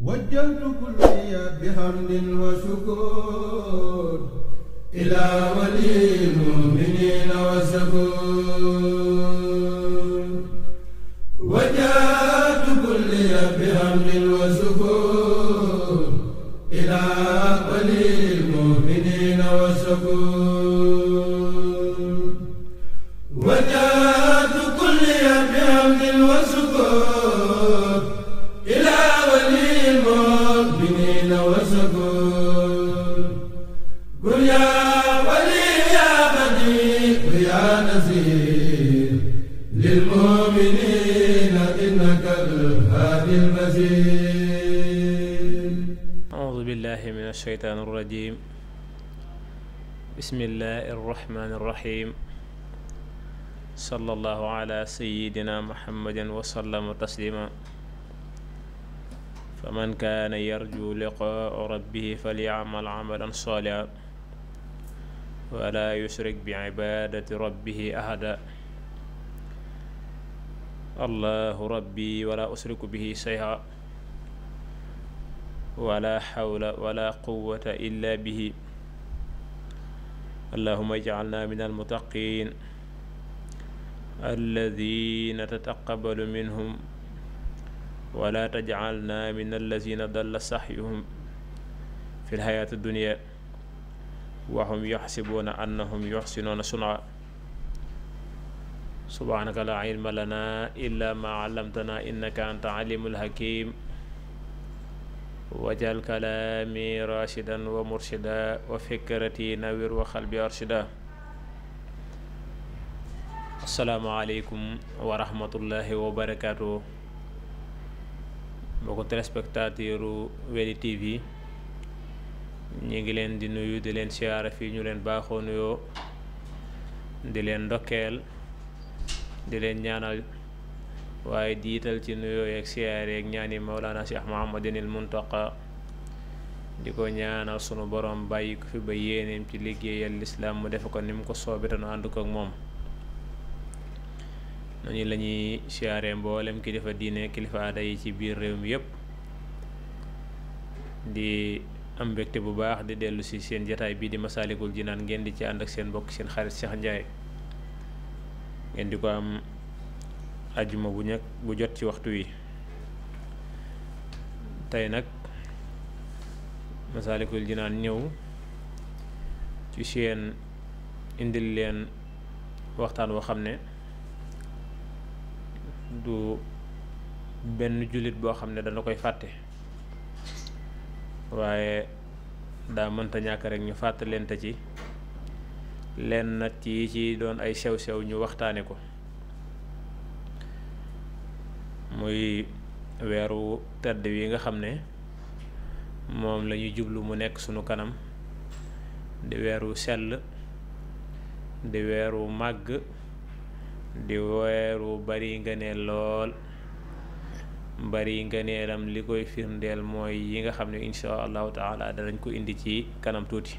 وجهت كلي بحمد وشكر إلى ولي المؤمنين والشكور وجهت كلي بحمد وشكر إلى ولي المؤمنين والشكور وجهت كلي بحمد وشكر إلى ولي المؤمنين وشكر قل يا ولي يا بديع يا نذير للمؤمنين إنك الهادي المزيد أعوذ بالله من الشيطان الرجيم بسم الله الرحمن الرحيم صلى الله على سيدنا محمد وسلم تسليما فمن كان يرجو لقاء ربه فليعمل عملا صالحا ولا يشرك بعبادة ربه أحدا الله ربي ولا أشرك به شيئا ولا حول ولا قوة إلا به اللهم اجعلنا من المتقين الذين تتقبل منهم ولا تجعلنا من الذين ضل سعيهم في الحياة الدنيا وهم يحسبون أنهم يحسنون صنعا سبحانك لا علم لنا إلا ما علمتنا إنك أنت عليم الحكيم wajal kalaami rashidan wa murshida wa fikrati nawir wa xalbi arshida asalaamaaleykum wa rahmatullahi wa barakaatu mbokku téléspectateuru Weli TV ñi ngi leen di nuyu di leen siyaara fii ñu leen baaxoo nuyoo di leen ndokkeel di leen ñaanal waaye diital ci nuyoo yeeg siyaar yeeg ñaani Mawlana Cheikh Mouhamadinil Muntaqa di ko ñaanal sunu borom bàyyi ko fi ba yéeneem ci liggéeyal lislaam mu defe ko ni mu ko soobee te nu ànd ko ak moom noonu la ñuy siyaaree mboolem kilifa diine kilifa aada yi ci biir réew mi yépp di am mbégte bu baax di dellu si seen jataay bii di Masaalikul Jinaan ngeen di ci ànd ak seen mbokk seen xarit Cheikh Ndiaye ngeen di ko am ajjuma bu ñëkk bu jot ci waxtu wi tey nag Masaalikul Jinaan ñëw ci seen indil leen waxtaan woo xam ne du benn jullit boo xam ne dana koy fàtte waaye daa mënta ñàkk rek ñu fàttalente ci leen nag ci ci doon ay sew-sew ñu waxtaane ko muy weeru tedd wi nga xam ne moom la ñuy jublu mu nekk sunu kanam di weeru sell di weeru màgg di weeru bari ngëneel lool bari ngëneelam li koy firndeel mooy yi nga xam ne insha allahu taala danañ ko indi ci kanam tuuti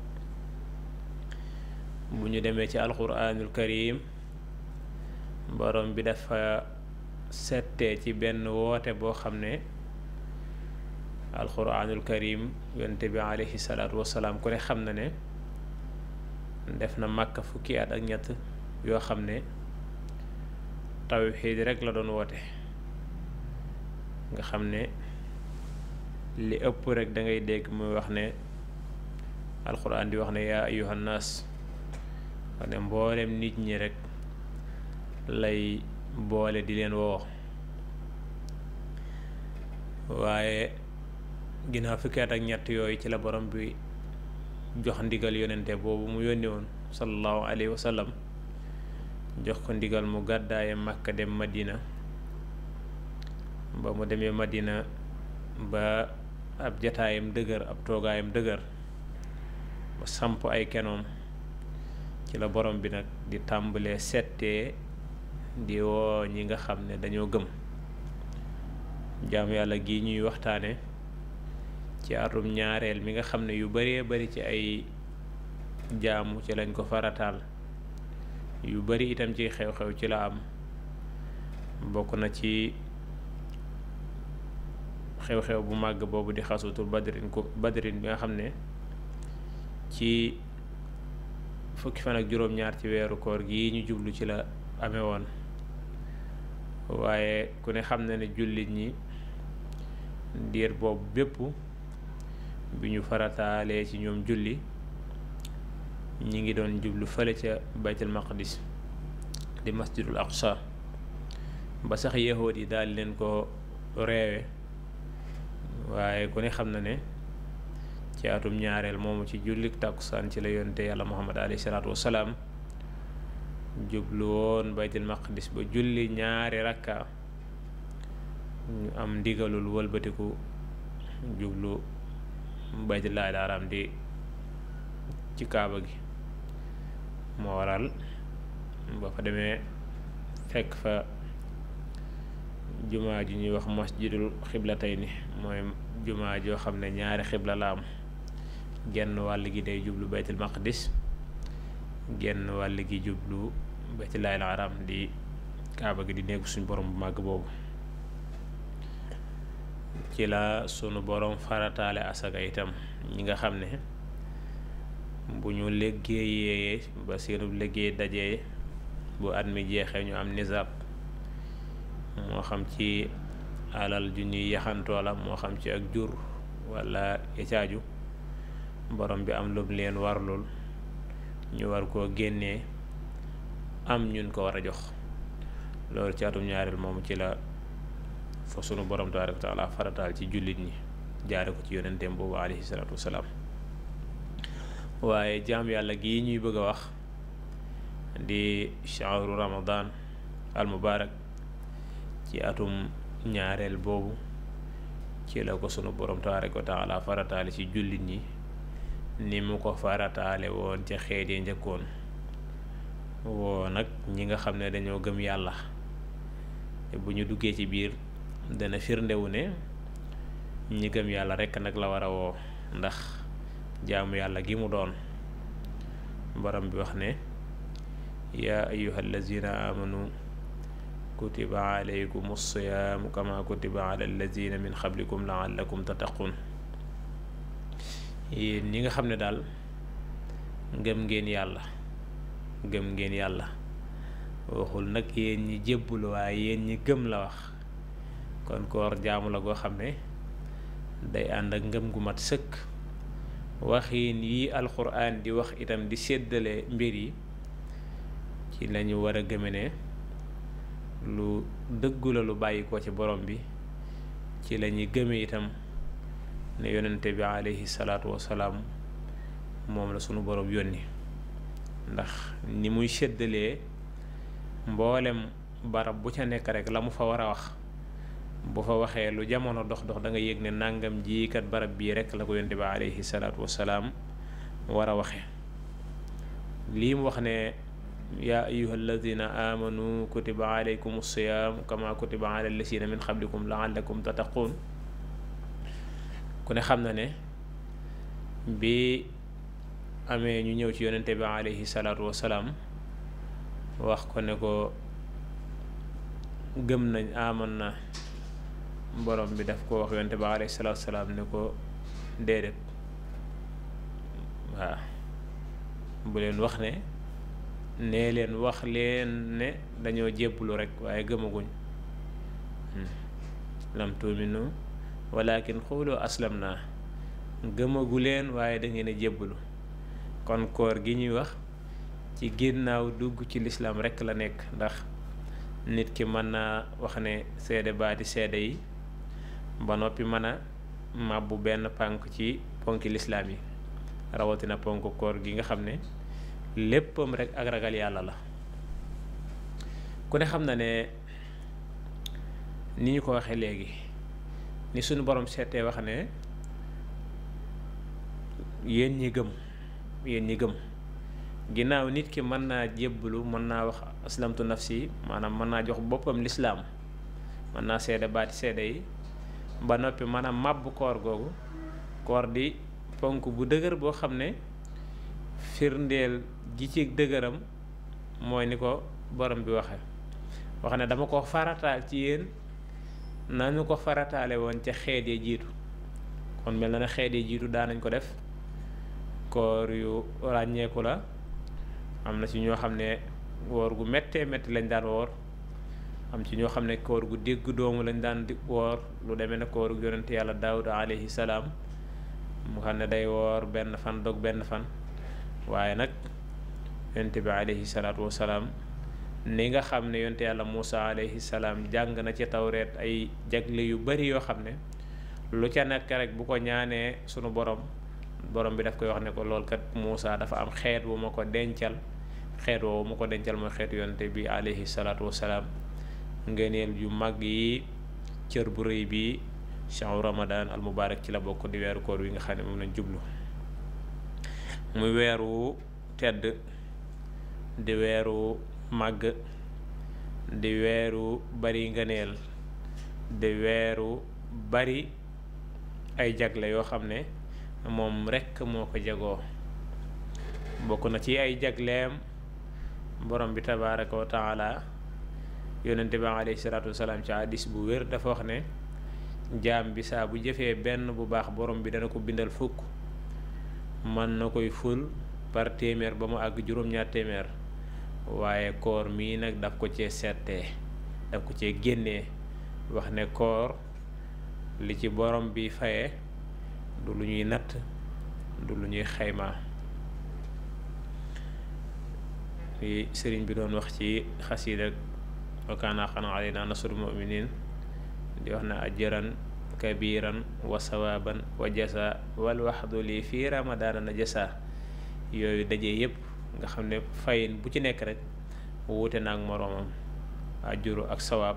bu ñu demee ci alquranul karim borom bi dafa settee ci benn woote boo xam ne alquranul karim yonte bi alayhi salaatu wasalaam ku ne xam na ne def na màkka fukki at ak ñett yoo xam ne tawxiid rek la doon woote nga xam ne li ëpp rek da ngay dégg muy wax ne alquran di wax ne yaa ayuhan naas wax ne mboolem nit ñi rek lay boole di leen woo waaye ginnaaw fukki at ak ñett yooyu ci la borom bi jox ndigal yonente boobu mu yónni woon sallallahu alayhi wa sallam jox ko ndigal mu gàddaaye Makka dem Madina ba mu demee Madina ba ab jataayam dëgër ab toogaayam dëgër ba samp ay kenoom ci la borom bi nag di tàmbalee settee di woo ñi nga xam ne dañoo gëm jaam yàlla gi ñuy waxtaane ci atum ñaareel mi nga xam ne yu baree bari ci ay jaamu ci lañ ko farataal yu bari itam ci xew-xew ci la am bokk na ci xew-xew bu màgg boobu di xasutul badrin ko badrin bi nga xam ne ci fukki fan ak juróom-ñaar ci weeru koor gi ñu jublu ci la amee woon waaye ku ne xam na ne jullit ñi diir boobu bépp bi ñu farataalee ci ñoom julli ñi ngi doon jublu fële ca baytul maqdis di masjidul aqsa ba sax yahood yi daal leen ko reewe waaye ku ne xam na ne ci atum ñaareel moomu ci jullik tàkkusaan ci la yonte yàlla muhammad alayhi salaatu wassalaam jublu woon baytul maqdis ba julli ñaari rakka ñu am ndigalul wëlbatiku jublu baytullaahil haram di ci kaaba gi moo waral ba fa demee fekk fa jumaa ji ñuy wax masjidul xiblatayni mooy jumaa joo xam ne ñaari xibla la am genn wàll gi day jublu baytul maqdis genn wàll gi jublu baytullaahil haram di kaaba gi di néegu suñ borom bu màgg boobu ci la sunu borom farataale asaka itam ñi nga xam ne bu ñu liggéeyee ba seenu liggéey dajee bu at mi jeexee ñu am nisaab moo xam ci alal ju ñuy yaxantoo la moo xam ci ak jur wala ecaaju borom bi am lum leen warlul ñu war koo génnee am ñun ko war a jox loolu ci atum ñaareel moomu ci la fa sunu borom tabaaraka wa taala farataal ci jullit ñi jaare ko ci yonenteem boobu alayhi salaatu wasalaam waaye jaam yàlla gii ñuy bëgg a wax di shahru ramadan al mubarak ci atum ñaareel boobu ci la ko sunu borom tabaaraka wa taala farataale ci jullit ñi ni mu ko farataale woon ca xeet yi njëkkoon woo nag ñi nga xam ne dañoo gëm yàlla te bu ñu duggee ci biir dana firndewu ne ñi gëm yàlla rekk nag la war a woo ndax jaamu yàlla gi mu doon borom bi wax ne yaa ayyuha allazina amanu kutiba alaykum alsiyaamu kama kutiba ala allazina min qablikum laallakum tattaqun yéen ñi nga xam ne daal gëm ngeen yàlla gëm ngeen yàlla waxul nag yéen ñi jébbul waaye yéen ñi gëm la wax kon koor jaamu la goo xam ne day ànd ak ngëm gu mat sëkk waxiin yi alxuraan di wax itam di séddale mbir yi ci lañu war a gëme ne lu dëggu la lu bàyyi ko ci borom bi ci lañuy gëme itam ne yonente bi alayhi salaatu wasalaam moom la sunu borom yónni ndax ni muy séddalee mboolem barab bu ca nekk rek la mu fa war a wax bu fa waxee lu jamono dox dox da nga yëg ne nàngam ji kat barab bii rek la ko yonte bi alayhi salaatu wasalaam war a waxe lii mu wax ne yaa ayuha alladina amanu kutiba alaykum alsiyaam kama kutiba ala allasina min qablikum laallakum tattaquun ku ne xam na ne bi amee ñu ñëw ci yonente bi alayhi salaatu wasalaam wax ko ne ko gëm nañ aman na borom bi daf ko wax yonente bi alayhi salaatu wasalaam ne ko déedéet waaw bu leen wax ne nee leen wax leen ne dañoo jébbulu rek waaye gëmaguñ lam tuuminu walakin xuulu aslam naa gëmagu leen waaye da ngeen a jébbulu kon koor gi ñuy wax ci ginnaaw dugg ci lislaam rekk la nekk ndax nit ki mën naa wax ne seede baati seede yi ba noppi mën a màbbu benn pànk ci ponki lislaam yi rawatina ponk koor gi nga xam ne léppam rek ak ragal yàlla la ku ne xam na ne ni ñu ko waxee léegi ni suñu borom seetee wax ne yéen ñi gëm yéen ñi gëm ginnaaw nit ki mën naa jébbalu mën naa wax aslamtu nafsi maanaam mën naa jox boppam lislaam mën naa seede baati seede yi ba noppi mën a màbb koor googu koor di ponk bu dëgër boo xam ne firndeel gi ci dëgëram mooy ni ko borom bi waxe wax ne dama ko farataal ci yéen nañu ko farataale woon ca xeet ya jiitu kon mel na ne xeet ya jiitu daan nañ ko def koor yu ràññeeku la am na ci ñoo xam ne woor gu méttee métti lañ daan woor am ci ñoo xam ne koor gu dégg doomu lañ daan di woor lu demee ne koor gu yonent yàlla daawuda alayhi salaam mu xam ne day woor benn fan dog benn fan waaye nag yonent bi alayhi salaatu wasalaam ni nga xam ne yonent yàlla Muusa alayhi salaam jàng na ci tawreet ay jagle yu bari yoo xam ne lu ca nekk rek bu ko ñaanee sunu borom borom bi daf koy wax ne ko lool kat Muusa dafa am xeet bu ma ko dencal xeet woowu ma ko dencal mooy xeetu yonent bi alayhi salaatu wasalaam ngëneel yu mag yi cër bu rëy bi shahru ramadan al mubarak ci la bokk di weeru koor wi nga xam ne moom lañ jublu muy weeru tedd di weeru màgg di weeru bari ngëneel di weeru bari ay jagle yoo xam ne moom rekk moo ko jagoo bokk na ci ay jagleem borom bi tabaraka wa taala yonente bi alayhi salaatu wasalaam ci hadis bu wér dafa wax ne jaam bi saa bu jëfee benn bu baax borom bi dana ko bindal fukk mën na koy ful par téeméer ba mu àgg juróom-ñaar téeméer waaye koor mii nag daf ko cee settee daf ko cee génnee wax ne koor li ci borom bi faye du lu ñuy natt du lu ñuy xayma li sëriñ bi doon wax ci xasiida wa kaana haqqan alaynaa nasrul mu'miniin di wax ne ajran kabiran wa sawaban wa jasa wal waxdu lii fii ramadaana na jasa yooyu daje yépp nga xam ne fayin bu ci nekk rek wuute na ak moroomam ajuru ak sawaab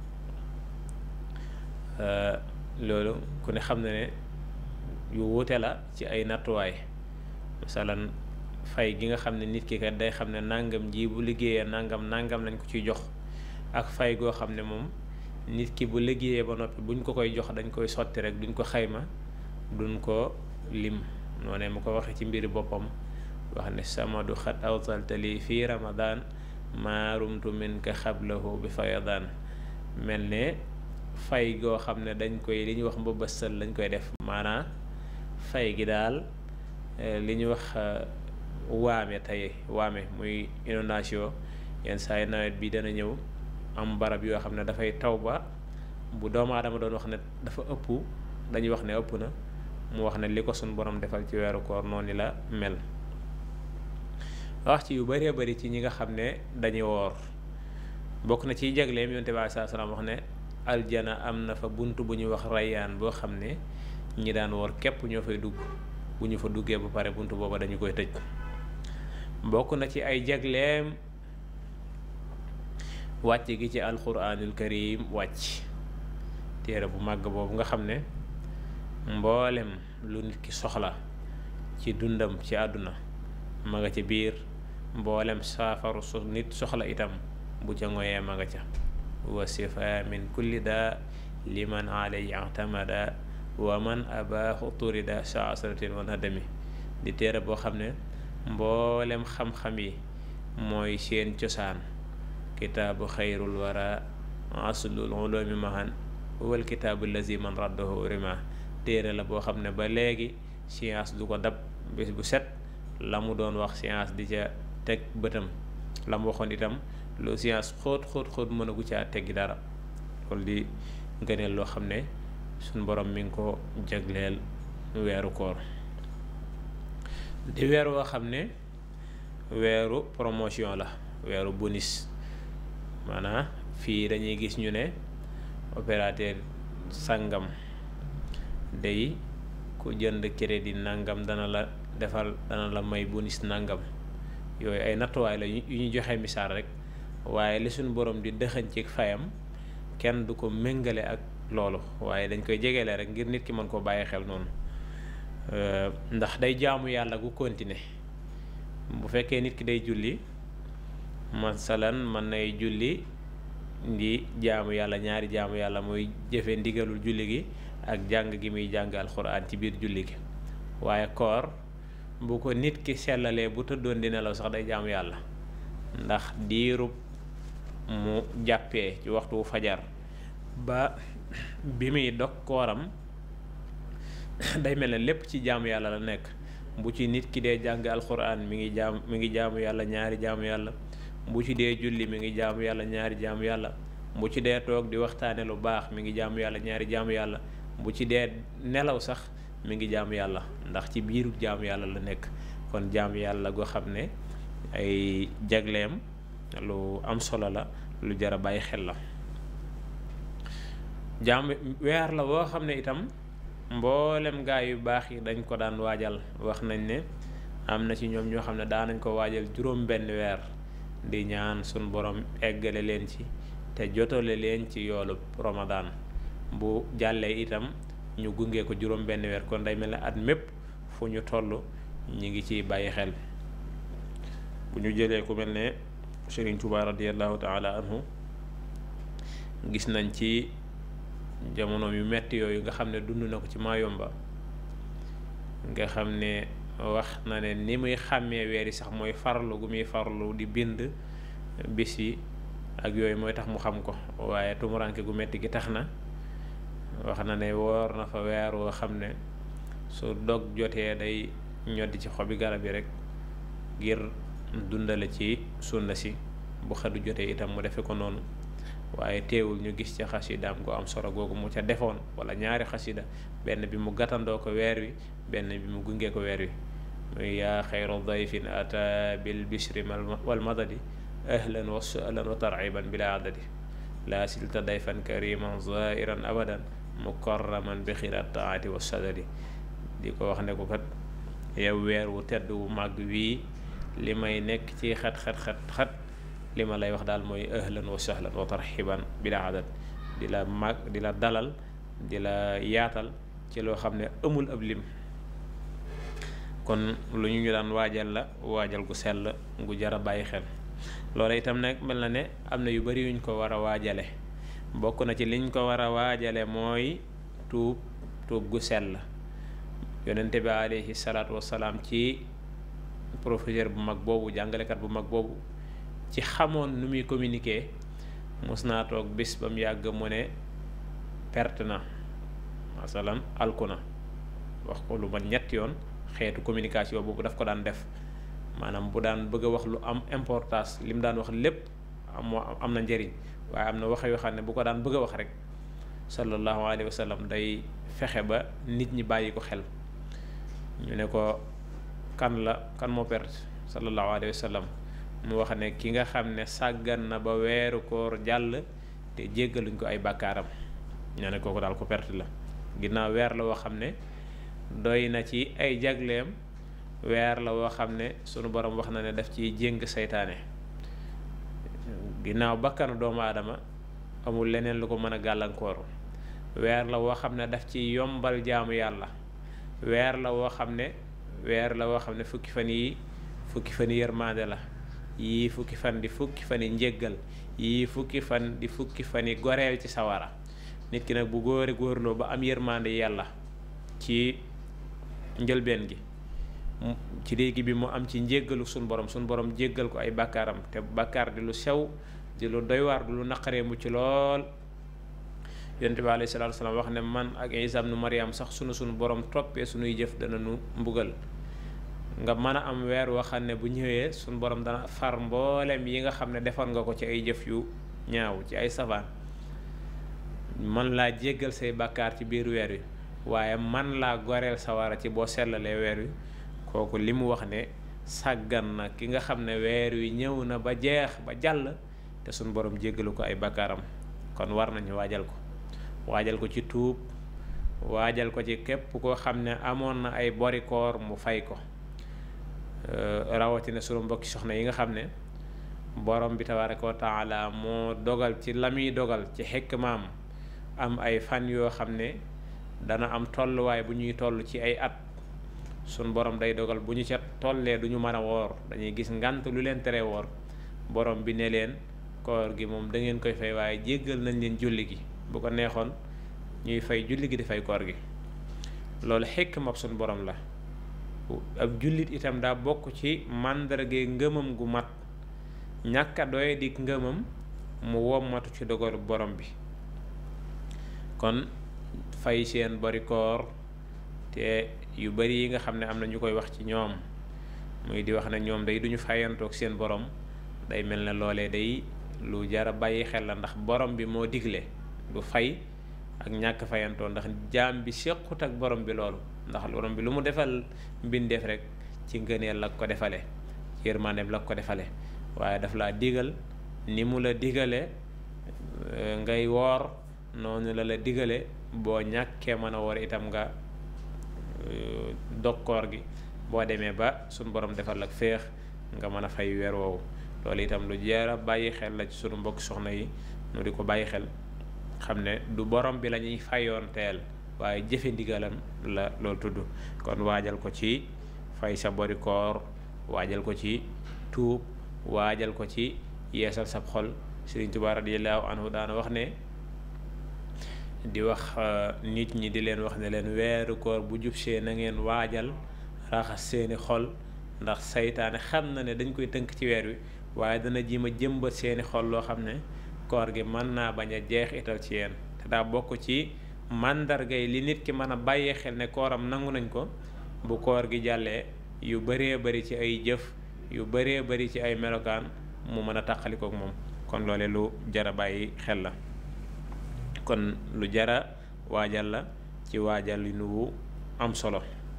loolu ku ne xam ne ne yu wuute la ci ay nattuwaay masalan fay gi nga xam ne nit ki kat day xam ne nangam ji bu liggéeyee nangam nangam lañ ko ciy jox ak fay goo xam ne moom nit ki bu liggéeyee ba noppi buñ ko koy jox dañ koy sotti rek duñ ko xayma duñ ko lim noonee mu ko waxee ci mbiri boppam wax ne samadu xat awtaltali fii ramadan maarumtu min ka xablahu bi fayadaan mel ne fay goo xam ne dañ koy li ñuy wax mbëbësal lañ koy def maanaa fay gi daal li ñuy wax waame tey waame muy inondation yenn saa yi nawet bi dana ñëw am barab yoo xam ne dafay taw ba bu doomu aadama doon wax ne dafa ëpp dañuy wax ne ëpp na mu wax ne li ko suñ borom defal ci weeru koor noonu la mel wax ci yu bëree bëri ci ñi nga xam ne dañuy woor bokk na ciy jagleem yonte bi saa salaam wax ne aljana am na fa bunt bu ñuy wax rayyaan boo xam ne ñi daan woor képp ñoo fay dugg bu ñu fa duggee ba pare bunt booba dañu koy tëj bokk na ci ay jagleem wàcc gi ci alquranul karim wàcc téere bu màgg boobu nga xam ne mboolem lu nit ki soxla ci dundam ci àdduna ma nga ca biir mboolem saafaru su nit soxla itam bu ca ngoyee ma nga ca wa sifa min kulli daa liman alay i'tamada wa man abaaxu turida saasratin wa nadami di téere boo xam ne mboolem xam-xam yi mooy seen cosaan kitaabu xayrul wara aslul ulumi mahan wal kitaabu lazi man raddahu rima téere la boo xam ne ba léegi science du ko dab bés bu set la mu doon wax science di ca teg bëtam la mu waxoon itam lu science xóot xóot xóot mën a gu caa teggi dara loolu di ngëneel loo xam ne suñ borom mi ngi ko jagleel weeru koor di weer woo xam ne weeru promotion la weeru bonus maanaam fii dañuy gis ñu ne opérateur sàngam day ku jënd crédit nangam dana la defal dana la may bonus nangam yooyu ay nattuwaay la yu ñu joxe misaal rek waaye li suñu borom di dëxañ ci fayam kenn du ko méngale ak loolu waaye dañ koy jegeele rek ngir nit ki mën koo bàyyi xel noonu ndax day jaamu yàlla gu continuer bu fekkee nit ki day julli masalan mën nay julli di jaamu yàlla ñaari jaamu yàlla muy jëfe ndigalul julli gi ak jàng gi muy jàng alxuraan ci biir julli gi waaye koor bu ko nit ki sellalee bu tëddoon di nelaw sax day jaamu yàlla ndax diirub mu jàppee ci waxtu fajar ba bi muy dog kooram day mel ne lépp ci jaamu yàlla la nekk bu ci nit ki dee jàng alxuraan mi ngi jaam mi ngi jaamu yàlla ñaari jaamu yàlla bu ci dee julli mi ngi jaamu yàlla ñaari jaamu yàlla bu ci dee toog di waxtaane lu baax mi ngi jaamu yàlla ñaari jaamu yàlla bu ci dee nelaw sax mi ngi jaamu yàlla ndax ci biiru jaamu yàlla la nekk kon jaamu yàlla goo xam ne ay jagleem lu am solo la lu jar a bàyyi xel la jaam weer la boo xam ne itam mboolem gaa yu baax yi dañ ko daan waajal wax nañ ne am na ci ñoom ñoo xam ne daan nañ ko waajal juróom benn weer di ñaan sun borom eggale leen ci te jotale leen ci yoolu Ramadan bu jàllee itam ñu gunge ko juróom benn weer kon day mel ne at mépp fu ñu toll ñi ngi ciy bàyyi xel bu ñu jëlee ku mel ne Sëriñ Tuubaa radiyallahu taala anhu gis nañ ci jamono yu metti yooyu nga xam ne dund na ko ci Maayomba nga xam ne wax na ne ni muy xàmmee weer yi sax mooy farlu gu muy farlu di bind bis yi ak yooyu mooy tax mu xam ko waaye tumuranke gu metti gi tax na wax na ne woor na fa weer woo xam ne su dog jotee day ñoddi ci xobi garab yi rek ngir dundale ci sunna si bu xadu jotee itam mu defe ko noonu waaye teewul ñu gis ca xasidaam gu am solo googu mu ca defoon wala ñaari xasida benn bi mu gàttandoo ko weer wi benn bi mu gunge ko weer wi muy yaa xayru dayfin ata bil bishri wal madadi ahlan wa sahlan wa tarxiban bila adadi laa silta dayfan kariman zairan abadan mukarraman bi xirat taati wa sadadi di ko wax ne ko kat yow weer wu tedd wu màgg wii li may nekk ci xat xat xat xat li ma lay wax daal mooy ahlan wa sahlan wa tarxiban bila adad di la mag di la dalal di la yaatal ci loo xam ne amul ab lim kon lu ñu ñu daan waajal la waajal gu sell gu jar a bàyyi xel loola itam nag mel na ne am na yu bari yuñ ko war a waajale bokk na ci liñ ko war a waajale mooy tuub tuub gu sell yonente bi alayhi salaatu wasalaam ci professeur bu mag boobu jàngalekat bu mag boobu ci xamoon nu muy communiquer mos naa toog bis ba mu yàgg mu ne perte na masalan alku na wax ko lu man ñetti yoon xeetu communication boobu daf ko daan def maanaam bu daan bëgg a wax lu am importance li mu daan wax lépp am am na njëriñ waaye am na wax yoo xam ne bu ko daan bëgg a wax rek sallallahu alayhi wa sallam day fexe ba nit ñi bàyyi ko xel ñu ne ko kan la kan moo perte sallallahu alayhi wa sallam mu wax ne ki nga xam ne sàggan na ba weeru koor jàll te jéggaluñ ko ay bàkkaaram ñoo ne kooku daal ko perte la ginnaaw weer la woo xam ne doy na ci ay jagleem weer la woo xam ne sunu borom wax na ne daf ciy jéng seytaane ginnaaw bakkanu doomu aadama amul leneen lu ko mën a gàllankooru weer la woo xam ne daf ci yombal jaamu yàlla weer la woo xam ne weer la woo xam ne fukki fan yi fukki fan yi yërmande la yii fukki fan di fukki fan yi njéggal yii fukki fan di fukki fan yi goreel ci sawara nit ki nag bu góore góorloo ba am yërmande yàlla ci njëlbeen gi ci léegi bi mu am ci njéggalu suñ borom suñ borom jéggal ko ay bàkkaaram te bàkkaar di lu sew di lu doy waar di lu naqaree mu ci lool yonent bi alayhi salaatu wasalaam wax ne man ak Isa ibnu Maryam sax sunu sunu borom toppee sunuy jëf dana nu mbugal nga mën a am weer woo xam ne bu ñëwee suñu borom dana far mboolem yi nga xam ne defoon nga ko ci ay jëf yu ñaaw ci ay safaan man laa jéggal say bàkkaar ci biir weer wi waaye man laa goreel sawara ci boo sellalee weer wi kooku li mu wax ne sàggan na ki nga xam ne weer wi ñëw na ba jeex ba jàll te suñu borom jéggalu ko ay bàkkaaram kon war nañu waajal ko waajal ko ci tuub waajal ko ci képp koo xam ne amoon na ay bori koor mu fay ko rawatina sunu mbokki soxna yi nga xam ne borom bi tabaraka wa taala moo dogal ci la muy dogal ci xikmaam am ay fan yoo xam ne dana am tolluwaay bu ñuy toll ci ay at sun borom day dogal bu ñu ca tollee du ñu mën a woor dañuy gis ngant lu leen tere woor borom bi ne leen koor gi moom da ngeen koy fay waaye jéggal nañ leen julli gi bu ko neexoon ñuy fay julli gi di fay koor gi loolu xikma sun borom la ab jullit itam daa bokk ci màndarge ngëmam gu mat ñàkk a doye di ngëmam mu wommatu ci dogalu borom bi kon fay seen bari koor te yu bari yi nga xam ne am na ñu koy wax ci ñoom muy di wax ne ñoom day duñu fayantoog seen borom day mel ne loolee day lu jara bàyyi xel la ndax borom bi moo digle du fay ak ñàkk fayantoo ndax jaam bi séqut ak borom bi loolu ndax borom bi lu mu defal mbindeef rek ci ngëneel la ko defale ci yërmandeem la ko defale waaye daf laa digal ni mu la digale ngay woor noonu la la digale boo ñàkkee mën a woor itam nga dog koor gi boo demee ba suñ borom defal ak féex nga mën a fay weer woowu loolu itam lu jara bàyyi xel la ci sunu mbokk soxna yi nu di ko bàyyi xel xam ne du borom bi la ñuy fayoon teel waaye jëfe ndigalam la loolu tudd kon waajal ko ci fay sa bori koor waajal ko ci tuub waajal ko ci yeesal sab xol Sëriñ Tuubaa radiyallaahu anhu daana wax ne di wax nit ñi di leen wax ne leen weeru koor bu jub see na ngeen waajal raxas seeni xol ndax saytaane xam na ne dañ koy tënk ci weer wi waaye dana jima jëmbat seeni xol loo xam ne koor gi mën naa bañ a jeexital ci yéen te daa bokk ci màndarga yi li nit ki mën a bàyyee xel ne kooram nangu nañ ko bu koor gi jàllee yu bëree bëri ci ay jëf yu bëree bëri ci ay melokaan mu mën a tàqalikook moom kon loole lu jara bàyyi xel la kon lu jara waajal la ci waajal li nu am solo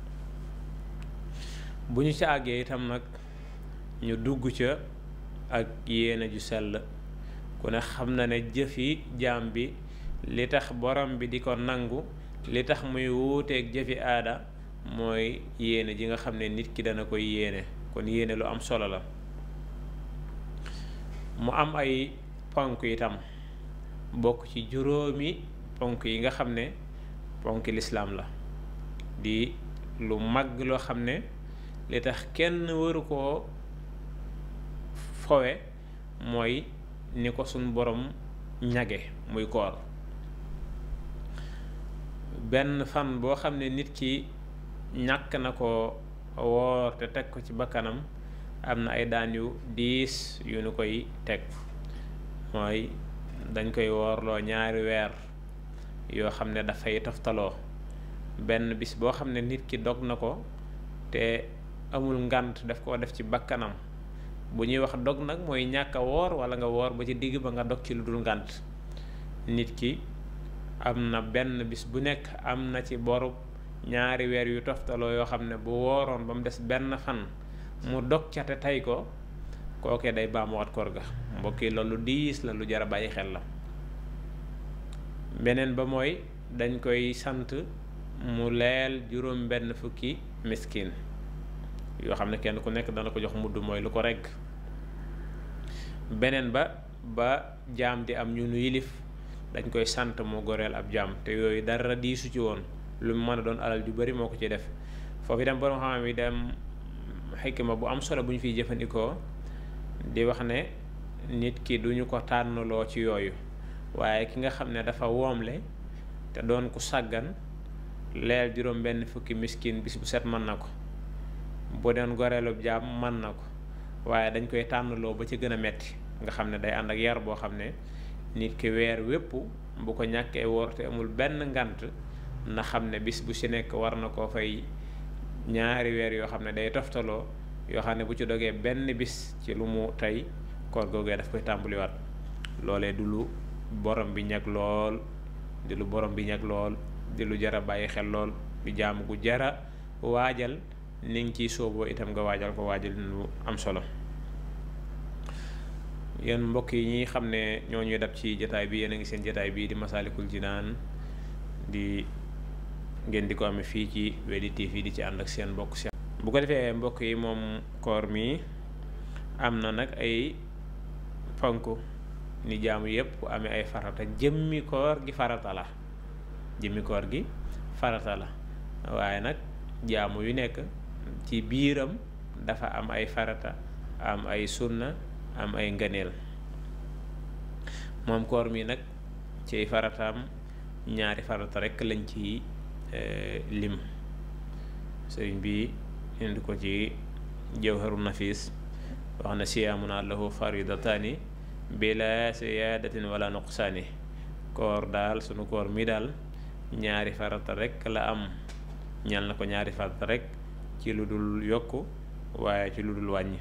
bu ñu ca àggee itam nag ñu dugg ca ak yéene ju sell ku ne xam na ne jëfi jaam bi li tax borom bi di ko nangu li tax muy wuuteeg jëfi aada mooy yéene ji nga xam ne nit ki dana koy yéene kon yéene lu am solo la mu am ay ponk itam bokk ci juróomi ponk yi nga xam ne ponk lislaam la di lu mag loo xam ne li tax kenn waru koo fowe mooy ni ko suñ borom ñage muy koor benn fan boo xam ne nit ki ñàkk na ko woor te teg ko ci bakkanam am na ay daan yu diis yu nu koy teg mooy dañ koy woorloo ñaari weer yoo xam ne dafay toftaloo benn bis boo xam ne nit ki dog na ko te amul ngant daf koo def ci bakkanam bu ñuy wax dog nag mooy ñàkk a woor wala nga woor ba ci digg ba nga dog ci lu dul ngant nit ki am na benn bis bu nekk am na ci boru ñaari weer yu toftaloo yoo xam ne bu wooroon ba mu des benn fan mu dog ca te tey ko kookee day baamuwaat koor ga mbokk yi loolu diis la lu jar a bàyyi xel la beneen ba mooy dañ koy sant mu leel juróom benn fukki miskin yoo xam ne kenn ku nekk dana ko jox mudd mooy lu ko regg beneen ba ba jaam di am ñu nu yilif dañ koy sant mu goreel ab jaam te yooyu dara diisu ci woon lu mu mën a doon alal ju bari moo ko ci def foofu itam borom xam-xam yi dem xikma bu am solo bu ñu fiy jëfandikoo di wax ne nit ki duñu ko tànnloo ci yooyu waaye ki nga xam ne dafa woomle te doon ku sàggan leel juróom benn fukki miskin bis bu set mën na ko bu doon goreelub jaam mën na ko waaye dañ koy tànnloo ba ci gën a metti nga xam ne day ànd ak yar boo xam ne nit ki weer wépp bu ko ñàkkee woor te amul benn ngant na xam ne bis bu ci nekk war na koo fay ñaari weer yoo xam ne day toftaloo yoo xam ne bu ci dogee benn bis ci lu mu tey koor googee daf koy tàmbaliwaat loolee du lu borom bi ñag lool di lu borom bi ñag lool di lu jara bàyyi xel lool di jaamu gu jara waajal ni ngi ciy sooboo itam nga waajal ko waajal lu am solo yéen mbokk yi ñi xam ne ñoo ñuy dab ci jataay bi yéen a ngi seen jataay bii di Masaalikul Jinaan di ngeen di ko amee fii ci Weli TV di ci ànd ak seen mbokk seen bu ko defee mbokk yi moom koor mi am na nag ay ponk ni jaamu yépp amee ay farata jëmmi koor gi farata la jëmmi koor gi farata la waaye nag jaamu yu nekk ci biiram dafa am ay farata am ay sunna am ay ngëneel moom koor mi nag ci farataam ñaari farata rekk lañ ci lim sëriñ bi indi ko ci jawharu nafis wax na siyaamuna lahu faridataani bila siyaadatin wala nuqsaani koor daal sunu koor mi daal ñaari farata rek la am ñal na ko ñaari farata rek ci lu dul yokk waaye ci lu dul wàññi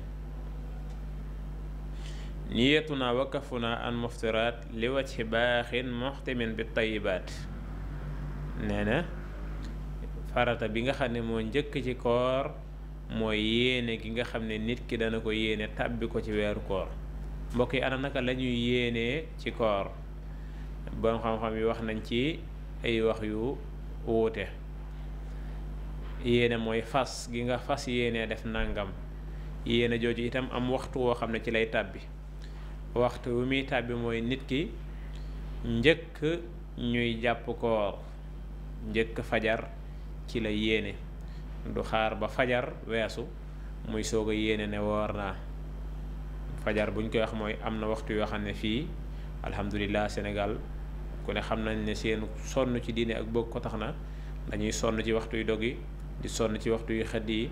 niyatuna wakafuna an muftiraat li wajhi baaxin muxtimin bi tayibaat nee na farata bi nga xam ne moo njëkk ci koor mooy yéene gi nga xam ne nit ki dana ko yéene tàbbi ko ci weeru koor mbokk yi ana naka la ñuy yéenee ci koor borom xam-xam yi wax nañ ci ay wax yu wuute yéene mooy fas gi nga fas yéene def nangam yéene jooju itam am waxtu woo xam ne ci lay tàbbi waxtu wu muy tàbbi mooy nit ki njëkk ñuy jàpp koor njëkk fajar ci la yéene du xaar ba fajar weesu muy soog a yéene ne woor naa fajar buñ koy wax mooy am na waxtu yoo xam ne fii alhamdulilah Sénégal ku ne xam nañ ne seen sonn ci diine ak bëgg ko tax na dañuy sonn ci waxtu yu dog yi di sonn ci waxtu yu xëdd yi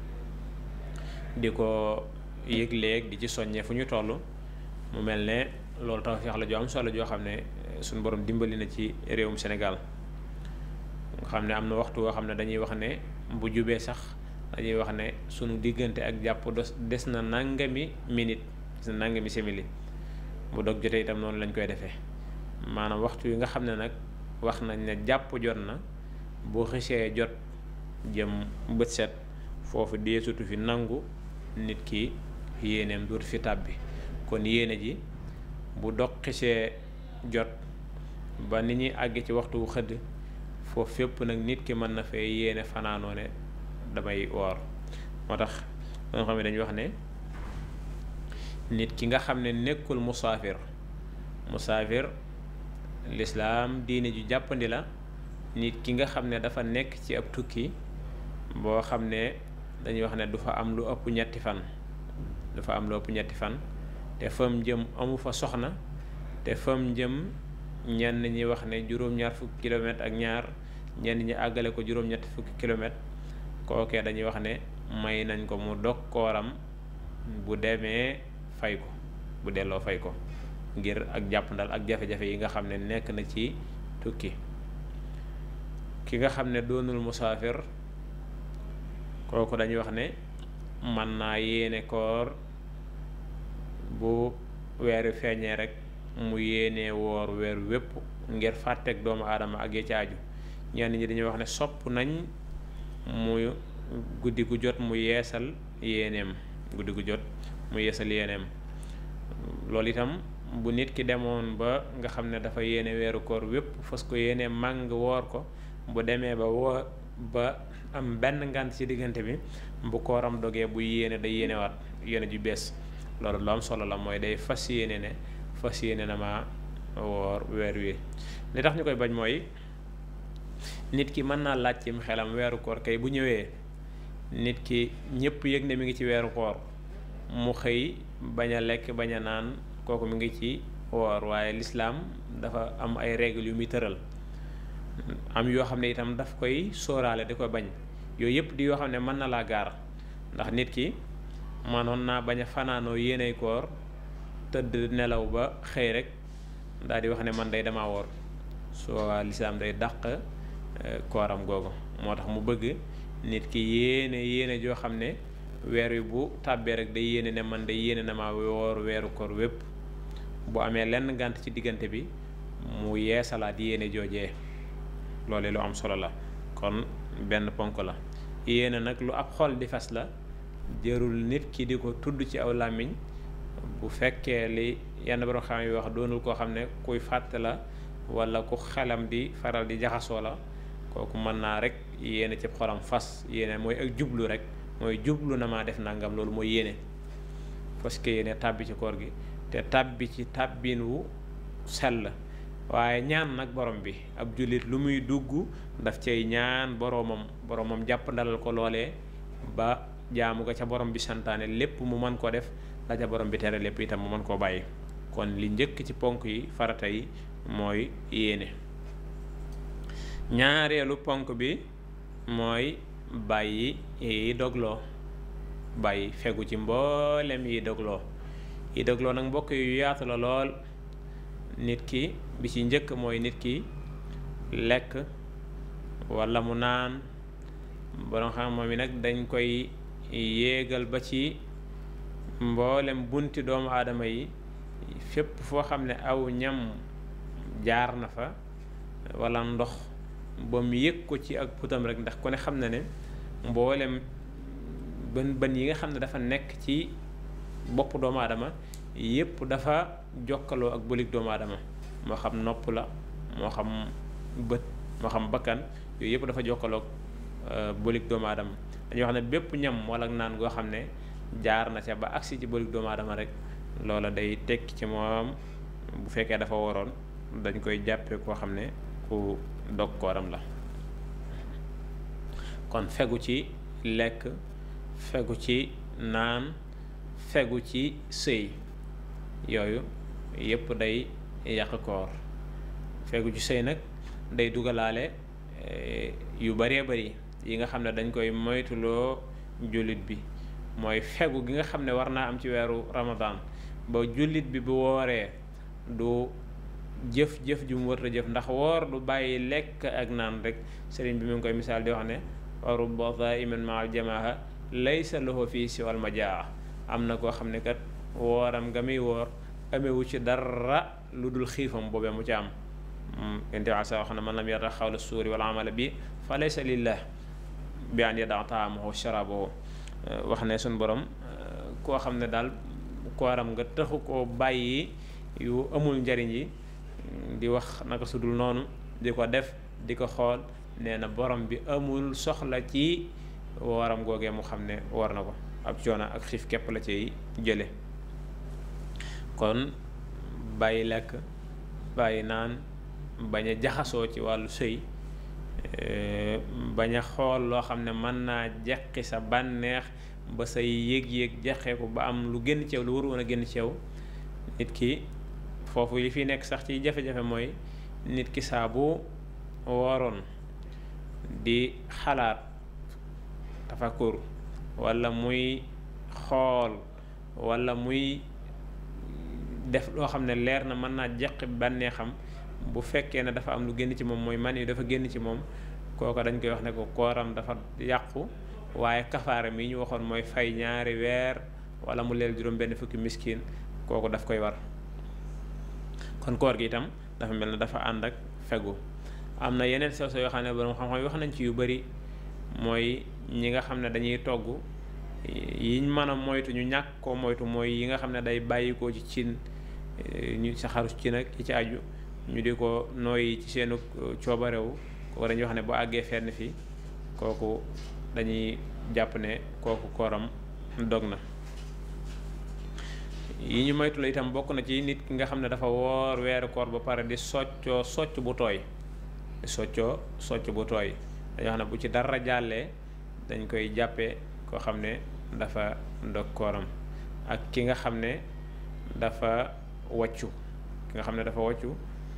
di ko yëg-léeg di ci soññee fu ñu toll mu mel ne loolu tawfeex la joo am solo joo xam ne suñu borom dimbali na ci réewum Sénégal nga xam ne am na waxtu woo xam ne dañuy wax ne bu jubee sax dañuy wax ne sunu diggante ak jàpp des na nangami minute des na nangami simili bu dog jotee itam noonu lañ koy defee maanaam waxtu yi nga xam ne nag wax nañ ne jàpp jot na boo xisee jot jëm bët set foofu deesutu fi nangu nit ki yéeneem duut fi tàbbi kon yéene ji bu dog xisee jot ba ni ñuy àgg ci waxtu wu xëdd foofu fépp nag nit ki mën na fee yéene fanaanoo ne damay woor moo tax nga xam ne dañuy wax ne nit ki nga xam ne nekkul musaafir musaafir lislaam diine ju jàppandi la nit ki nga xam ne dafa nekk ci ab tukki boo xam ne dañuy wax ne du fa am lu ëpp ñetti fan du fa am lu ëpp ñetti fan te fam jëm amu fa soxna te fam jëm ñenn ñi wax ne juróom-ñaar fukki kilomètre ak ñaar ñenn ñi àggale ko juróom-ñetti fukki kilomètre kookee dañuy wax ne may nañ ko mu dog kooram bu demee fay ko bu delloo fay ko ngir ak jàppandal ak jafe-jafe yi nga xam ne nekk na ci tukki ki nga xam ne doonul musaafir kooku dañuy wax ne mën naa yéene koor bu weeru feeñee rek mu yéenee woor weer wépp ngir fàtteeg doomu aadama ak ya caaju ñenn ñi dañuy wax ne sopp nañ mu guddi gu jot mu yeesal yéeneem guddi gu jot mu yeesal yéeneem loolu itam bu nit ki demoon ba nga xam ne dafa yéene weeru koor wépp fas ko yéene màng woor ko bu demee ba woo ba am benn ngànt ci diggante bi bu kooram dogee bu yéene day yéenewaat yéene ju bees loolu lu am solo la mooy day fas yéene ne fas yéene na ma woor weer wi li tax ñu koy bañ mooy nit ki mën naa laaj cim xelam weeru koor kay bu ñëwee nit ki ñëpp yëg ne mi ngi ci weeru koor mu xëy bañ a lekk bañ a naan kooku mi ngi ci woor waaye lislaam dafa am ay règles yu muy tëral am yoo xam ne itam daf koy sóoraale di ko bañ yooyu yëpp di yoo xam ne mën na laa gaar ndax nit ki manoon naa bañ a fanaanoo yéenay koor tëdd nelaw ba xëy rek daal di wax ne man day dama woor soo lislaam day dàq kooram googu moo tax mu bëgg nit ki yéene yéene joo xam ne weer wi bu tàbbee rek day yéene ne man day yéene na ma woor weeru koor wépp bu amee lenn gànt ci diggante bi mu yeesalaat yéene joojee loole lu am solo la kon benn ponk la yéene nag lu ab xol di fas la jërul nit ki di ko tudd ci aw làmmiñ bu fekkee li yenn borom xam yi wax doonul koo xam ne kuy fàtte la wala ku xelam di faral di jaxasoo la kooku mën naa rek yéene ci xolam fas yéene mooy ak jublu rek mooy jublu na maa def nangam loolu mooy yéene parce que yéene tàbbi ci koor gi te tàbbi ci tàbbin wu sell waaye ñaan nag borom bi ab jullit lu muy dugg daf cay ñaan boromam boromam jàpp ndalal ko loolee ba jaamu ga ca borom bi santaane lépp mu mën koo def la ca borom bi tere lépp itam mu mën koo bàyyi kon li njëkk ci ponk yi farata yi mooy yéene ñaareelu ponk bi mooy bàyyi yi dogloo bàyyi fegu ci mboolem yi dogloo yi dogloo nag mbokk yu yaatu la lool nit ki bi ci njëkk mooy nit ki lekk walla mu naan borom xam moom yi nag dañ koy yéegal ba ci mboolem bunti doomu aadama yi fépp foo xam ne aw ñam jaar na fa walla ndox ba mu yëg ko ci ak putam rek ndax ku ne xam na ne mboolem bën bën yi nga xam ne dafa nekk ci bopp doomu aadama yépp dafa jokkaloo ak bëlig doomu aadama moo xam nopp la moo xam bët moo xam bakkan yooyu yépp dafa jokkaloo ak bëlig doomu aadama dañuy wax ne bépp ñam walla naan goo xam ne jaar na ca ba agsi ci bëlig doomu aadama rek loola day tekki ci moom bu fekkee dafa waroon dañ koy jàppee koo xam ne ku dog kooram la kon fegu ci lekk fegu ci naan fegu ci sëy yooyu yépp day yàq koor fegu ci sëy nag day dugalaale yu baree bari yi nga xam ne dañ koy moytuloo jullit bi mooy fegu gi nga xam ne war naa am ci weeru ramadan ba jullit bi bu wooree du jëf-jëf ju mu warta jëf ndax woor du bàyyi lekk ak naan rek sëriñ bi mu ngi koy misaal di wax ne wa rubba daiman maa jamaaha laysa lahu fii siwal majaa am na koo xam ne kat wooram nga muy woor amewu ci dara lu dul xiifam boobee mu ci am yonent bi sa wax na man lam yarda xawla suuri wal amala bi fa laysa lillah bi an yada taamahu sharabahu wax ne suñ borom koo xam ne daal kooram nga taxu koo bàyyi yu amul njariñ yi di wax naka sudul noonu di ko def di ko xool nee na borom bi amul soxla ci waram googee mu xam ne war na ko ab coono ak xiif képp la ciy jële kon bàyyi lekk bàyyi naan bañ a jaxasoo ci wàllu sëy bañ a xool loo xam ne mën naa jeqi sa bànneex ba say yëg-yëg jaxee ko ba am lu génn ci yow lu war woon a génn ci yow nit ki foofu li fi nekk sax ci jafe-jafe mooy nit ki saa bu waroon di xalaat tafakkur walla muy xool walla muy def loo xam ne leer na mën naa jeqi bànneexam bu fekkee ne dafa am lu génn ci moom mooy man yi dafa génn ci moom kooko dañ koy wax ne ko kooram dafa yàqu waaye kafaara mi ñu waxoon mooy fay ñaari weer wala mu leel juróom benn fukki miskin kooku daf koy war kon koor gi itam dafa mel ne dafa ànd ak fegu am na yeneen sew sew yoo xam ne borom xam-xam yi wax nañ ci yu bari mooy ñi nga xam ne dañuy togg yiñ mën a moytu ñu ñàkk koo moytu mooy yi nga xam ne day bàyyikoo ci cin ñu saxaru ci nag yi ci aju ñu di ko nooyi ci seenu coobarewu kooku dañuy wax ne bu àggee fenn fii kooku dañuy jàpp ne kooku kooram dog na yi ñu moytu la itam bokk na ci nit ki nga xam ne dafa woor weeru koor ba pare di soccoo socc bu tooy di soccoo socc bu tooy dañoo xam ne bu ci dara jàllee dañ koy jàppee koo xam ne dafa dog kooram ak ki nga xam ne dafa wàccu ki nga xam ne dafa wàccu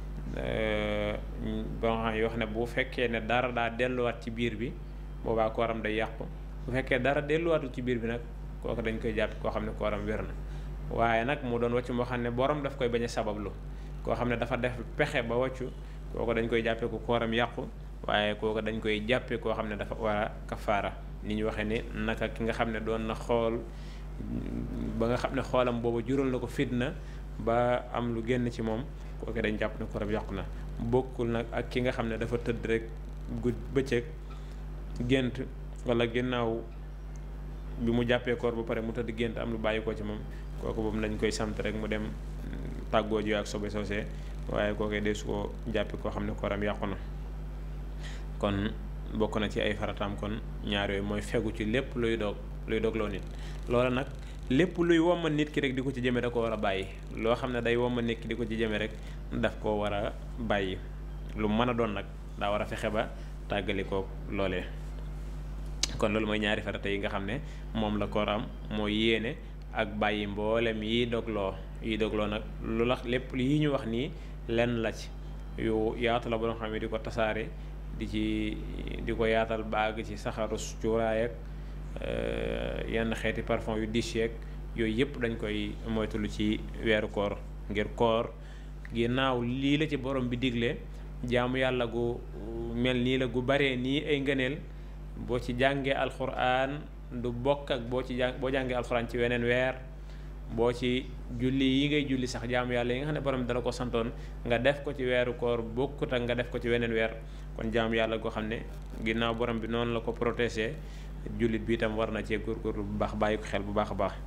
ba nga xam yoo xam ne bu fekkee ne dara daa delluwaat ci biir bi boobaa kooram day yàqu bu fekkee dara delluwaatul ci biir bi nag kooku dañ koy jàpp koo xam ne kooram wér na waaye nag mu doon wàccu moo xam ne borom daf koy bañ a sabablu koo xam ne dafa def pexe ba wàccu kooku dañ koy jàppee ko kooram yàqu waaye kooku dañ koy jàppee koo xam ne dafa war a kafaara ni ñu waxee ni naka ki nga xam ne doon na xool ba nga xam ne xoolam boobu jural na ko fitna ba am lu génn ci moom kooku dañ jàpp ne kooram yàqu na bokkul nag ak ki nga xam ne dafa tëdd rek gudd bëccëg gént wala ginnaaw bi mu jàppee koor ba pare mu tëdd gént am lu bàyyi ko ci moom kooku boobu nañ koy sant rek mu dem tàggoo ji ak sobe soosee waaye kooku de su ko jàppee koo xam ne kooram yàqu na kon bokk na ci ay farataam kon ñaar yooyu mooy fegu ci lépp luy dog luy dogloo nit loola nag lépp luy womma nit ki rek di ko ci jëme da ko war a bàyyi loo xam ne day womma nit ki di ko ci jëme rek daf ko war a bàyyi lu mën a doon nag daa war a fexe ba tàggali ko loolee kon loolu mooy ñaari farata yi nga xam ne moom la koor am mooy yéene ak bàyyi mboolem yi dogloo yi dogloo nag lu la lépp yi ñu wax nii lenn la ci yu yaatu la borom xam ne di ko tasaare di ci di ko yaatal baag ci saxaru cuuraay ak yenn xeeti parfum yu diis yeeg yooyu yëpp dañ koy moytulu ci weeru koor ngir koor ginnaaw lii la ci borom bi digle jaamu yàlla gu mel nii la gu baree nii ay ngëneel boo ci jàngee alxuraan du bokk ak boo ci jàng boo jàngee alxuraan ci weneen weer boo ci julli yi ngay julli sax jaamu yàlla yi nga xam ne borom bi dala ko santoon nga def ko ci weeru koor bokkut ak nga def ko ci weneen weer kon jaamu yàlla goo xam ne ginnaaw borom bi noonu la ko protégé jullit bi itam war na cee góorgóorlu bu baax bàyyi ko xel bu baax a baax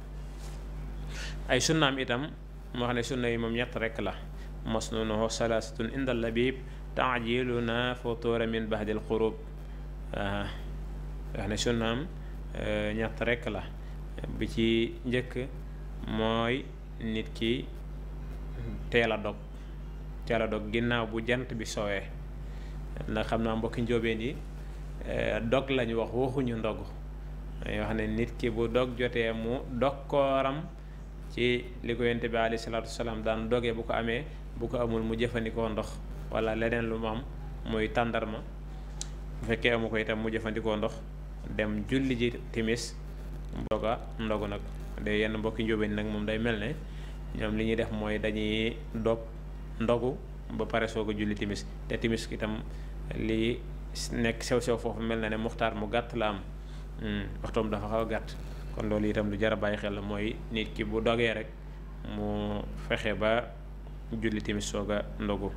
ay sunnaam itam moo xam ne sunna yi moom ñett rekk la masnunuhu salaasatun inda labib taajiluna futura min bahdil xurub waa wax ne sunnaam ñett rekk la bi ci njëkk mooy nit ki teel a dog teel a dog ginnaaw bu jant bi soowee ndax xam naa mbokki njóobeen yi dog lañu wax waxuñu ndog dañuy wax ne nit ki bu dog jotee mu dog kooram ci li ko yonent bi alayhi salaatu wasalaam daan dogee bu ko amee bu ko amul mu jëfandikoo ndox wala leneen lu mu am muy tàndarma bu fekkee amu ko itam mu jëfandikoo ndox dem julli ji timis doga ndogu nag de yenn mbokki njóobeen nag moom day mel ne ñoom li ñuy def mooy dañuy dog ndogu ba pare soog a julli timis te timis itam li nekk sew sew foofu mel na ne muxtaar mu gàtt la am waxtoom dafa xaw a gàtt kon loolu itam lu jar a bàyyi xel la mooy nit ki bu dogee rek mu fexe ba julli timis soog a ndogu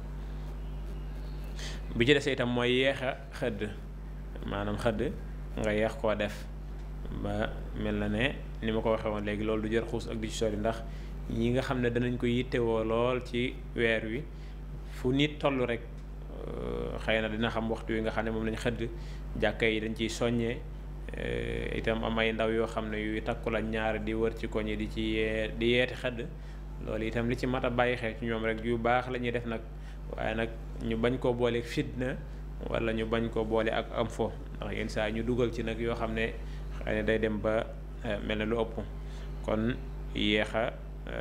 bi ci des itam mooy yeex a xëdd maanaam xëdd nga yeex koo def ba mel na ne ni ma ko waxee woon léegi loolu du jar xuus ak di ci sori ndax ñi nga xam ne danañ ko yittewoo lool ci weer wi fu nit toll rek xëy na dina xam waxtu wi nga xam ne moom lañ xëdd jàkka yi dañ ciy soññee itam am ay ndaw yoo xam ne yu takku la ñaar di wër ci koñ yi di ci yee di yeeti xëdd loolu itam li ci mat a bàyyi xel ci ñoom rek yu baax la ñuy def nag waaye nag ñu bañ koo boole fitna wala ñu bañ koo boole ak am fo ndax yenn saa ñu dugal ci nag yoo xam ne xëy na day dem ba mel ne lu ëpp kon yéex a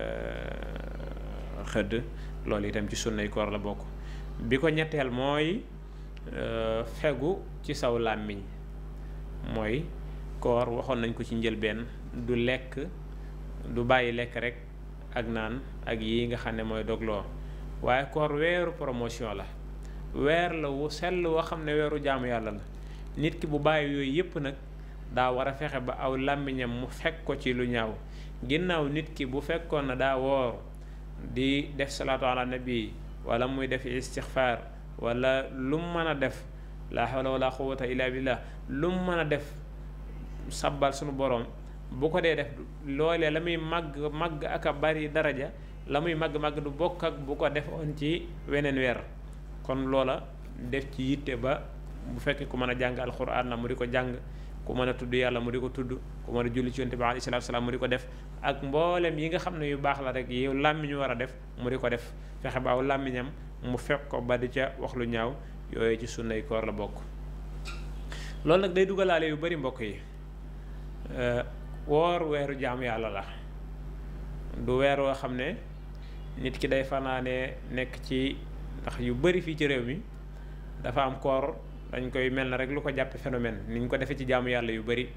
xëdd loolu itam ci sunnay koor la bokk bi ko ñetteel mooy fegu ci saw làmmiñ mooy koor waxoon nañ ko ci njëlbeen du lekk du bàyyi lekk rek ak naan ak yi nga xam ne mooy dogloo waaye koor weeru promotion la weer la wu sell woo xam ne weeru jaamu yàlla la nit ki bu bàyyi yooyu yépp nag daa war a fexe ba aw làmmiñam mu fekk ko ci lu ñaaw ginnaaw nit ki bu fekkoon na daa woor di def salaatu ala nabi wala muy def istixfaar wala lu mu mën a def laa hawla wala quwwata illa billah lu mu mën a def sabbal sunu borom bu ko dee def loolee la muy màgg màgg ak a bari daraja la muy màgg màgg du bokk ak bu ko defoon ci weneen weer kon loola def ci yitte ba bu fekkee ku mën a jàng alxuraan la mu di ko jàng ku mën a tudd yàlla mu di ko tudd ku mën a julli ci yonent bi alayhi salaatu salaam mu di ko def ak mboolem yi nga xam ne yu baax la rek yow làmmiñ war a def mu di ko def fexe ba aw làmmiñam mu fekk ko ba di ca wax lu ñaaw yooyu ci sunnay koor la bokk loolu nag day dugalaale yu bari mbokk yi woor weeru jaamu yàlla la du weer woo xam ne nit ki day fanaane nekk ci ndax yu bari fii ci réew mi dafa am koor dañ koy mel na rek lu ko jàppe phénomène ni ñu ko defee ci jaamu yàlla yu bari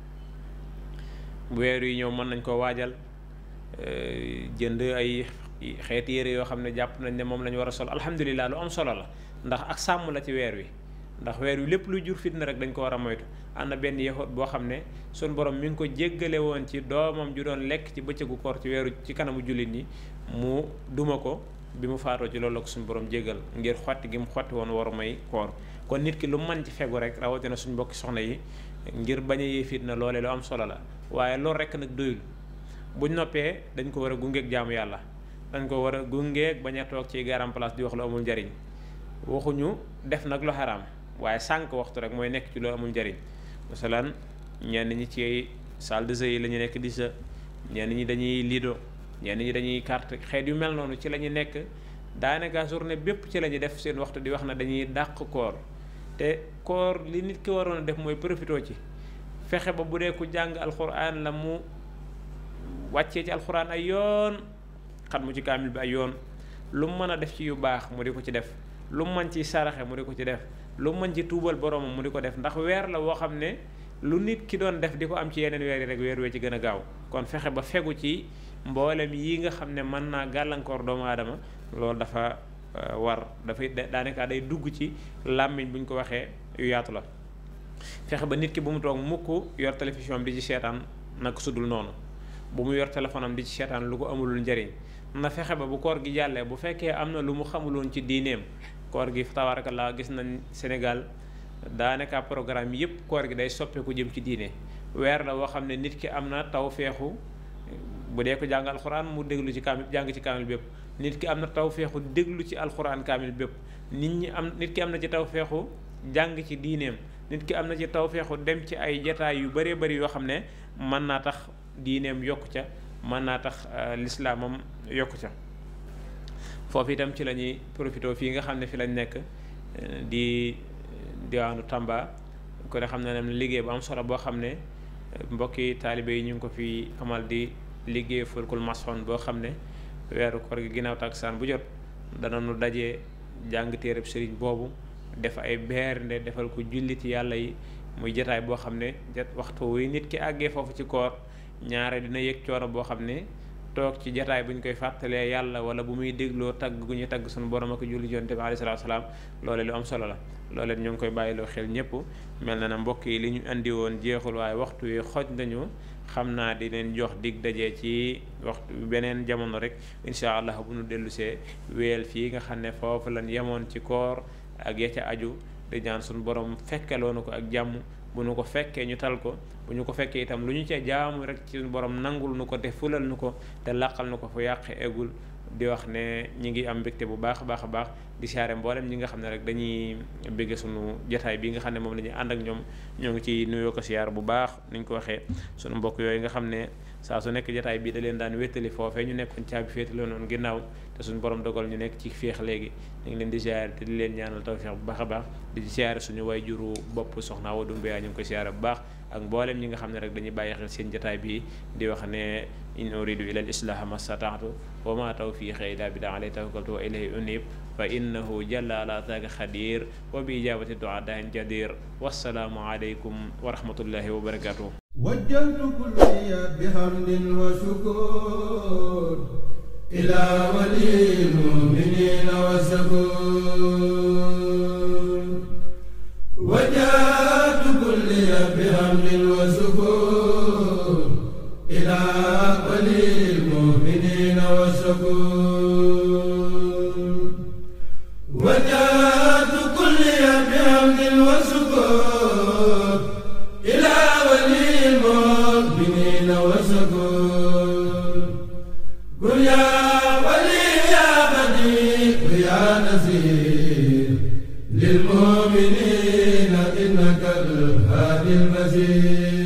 bu weer yi ñëw mën nañ koo waajal jënd ay xeeti yére yoo xam ne jàpp nañ ne moom la ñu war a sol alhamdulilah lu am solo la ndax ak sàmm la ci weer wi ndax weer wi lépp luy jur fitna rek dañ ko war a moytu am na benn yahut boo xam ne sun borom mi ngi ko jéggale woon ci doomam ju doon lekk ci bëccëgu koor ci weeru ci kanamu jullit ñi mu duma ko bi mu faatoo ci loolu la ko suñu borom jéggal ngir xotti gi mu xotti woon waru may koor kon nit ki lu mën ci fegu rek rawatina suñ mbokki soxna yi ngir bañ a yee fitna loolee lu am solo la waaye loolu rek nag doyul buñ noppee dañ ko war a gungeeg jaamu yàlla dañ ko war a gungeeg bañ a toog ci garam place di wax lu amul njariñ waxuñu def nag lu xaraam waaye sànq waxtu rek mooy nekk ci lu amul njariñ masalan ñenn ñi ci salle de jeu yi la ñu nekk di sa ñenn ñi dañuy lido ñenn ñi dañuy carte xeet yu mel noonu ci la ñu nekk daanaka journée bépp ci la ñuy def seen waxtu di wax na dañuy dàq koor te koor li nit ki waroon a def mooy profitoo ci fexe ba bu dee ku jàng alxuraan la mu wàccee ci alxuraan ay yoon xat mu ci kaamil bi ay yoon lu mu mën a def ci yu baax mu di ko ci def lu mu mën ci saraxe mu di ko ci def lu mu mën ci tuubal boromam mu di ko def ndax weer la woo xam ne lu nit ki doon def di ko am ci yeneen weer yi rek weer wee ci gën a gaaw kon fexe ba fegu ci mboolem yi nga xam ne mën naa gàllankoor doomu aadama loolu dafa war dafay daanaka day dugg ci làmmiñ bu ñu ko waxee yu yaatu la fexe ba nit ki bu mu toog mukk yor télévision am di ci seetaan naka sudul noonu bu mu yor téléphone am di ci seetaan lu ko amulul njëriñ na fexe ba bu koor gi jàllee bu fekkee am na lu mu xamuloon ci diineem koor gi tabaarakallaa gis nañ Sénégal daanaka programme yëpp koor gi day soppeeku jëm ci diine weer la woo xam ne nit ki am na taw feexu bu dee ko jàng alxuraan mu déglu ci kaamil jàng ci kaamil bépp nit ki am na taw feexu déglu ci alxuraan kaamil bépp nit ñi am nit ki am na ci taw feexu jàng ci diineem nit ki am na ci taw feexu dem ci ay jataay yu bëree bëri yoo xam ne mën naa tax diineem yokku ca mën naa tax lislaamam yokku ca foofu itam ci la ñuy profité fii nga xam ne fi lañ nekk di diwaanu Tamba ko ne xam ne ne liggéey bu am solo boo xam ne mbokki taalibe yi ñu ngi ko fi amal di liggéey fulkul masoon boo xam ne weeru koor gi ginnaaw taksaan bu jot dana nu dajee jàng téereb sëriñ boobu def ay bernde defal ko julliti yàlla yi muy jataay boo xam ne waxtu wi nit ki àggee foofu ci koor ñaare dina yëg coono boo xam ne toog ci jataay bu ñu koy fàttalee yàlla wala bu muy dégloo tagg gu ñu tagg suñu borom ak julli jonte bi alayhi salaatu salaam loole lu am solo la loole ñu ngi koy bàyyiloo xel ñëpp mel na na mbokk yi li ñu andi woon jeexul waaye waxtu wi xoj nañu xam naa di leen jox dig daje ci waxtu beneen jamono rek incha allah bu nu dellusee weel fii nga xam ne foofu lañ yemoon ci koor ak ya ca aju di ñaan suñu borom fekkeloonu ko ak jàmm bu nu ko fekkee ñu tal ko bu ñu ko fekkee itam lu ñu ca jaamu rek ci suñu borom nangul nu ko te fulal nu ko te làqal nu ko fu yàq eggul di wax ne ñi ngi am mbégte bu baax a baax a baax di siyaare mboolem ñi nga xam ne rek dañuy bégge sunu jotaay bi nga xam ne moom la ñuy ànd ak ñoom ñoo ngi ci nuyoo ko siyaar bu baax ni ñu ko waxee sunu mbokk yooyu nga xam ne saa su nekk jotaay bi da leen daan wéttali foofee ñu nekkoon caabi féetale noonu ginnaaw te suñu borom dogal ñu nekk ci féex léegi ñu ngi leen di siyaare te di leen ñaanal tawfeex bu baax a baax di siyaare suñu way juru bopp soxna Awa Dumbuya ñu ngi ko siyaare bu baax ak mboolem ñi nga xam ne rek dañuy bàyyi xel seen jotaay bi di wax ne in uridu ila al islaha ma stataatu wa ma tawfiqi illa billah alayhi tawakkaltu wa ilayhi unib fa innahu jalla ala taaka xadir wa bi ijabati du'a dahin jadir wassalaamu aleykum wa rahmatullahi wa barakatuh وجهت كلي بحمد وشكر إلى ولي المؤمنين وسكور وجهت كلي بحمد وشكر إلى ولي المؤمنين وسكور وجهت كلي بحمد وشكر إلى ولي المؤمنين وسكور قل يا ولي يا بديع يا نذير للمؤمنين إنك الهادي المزيد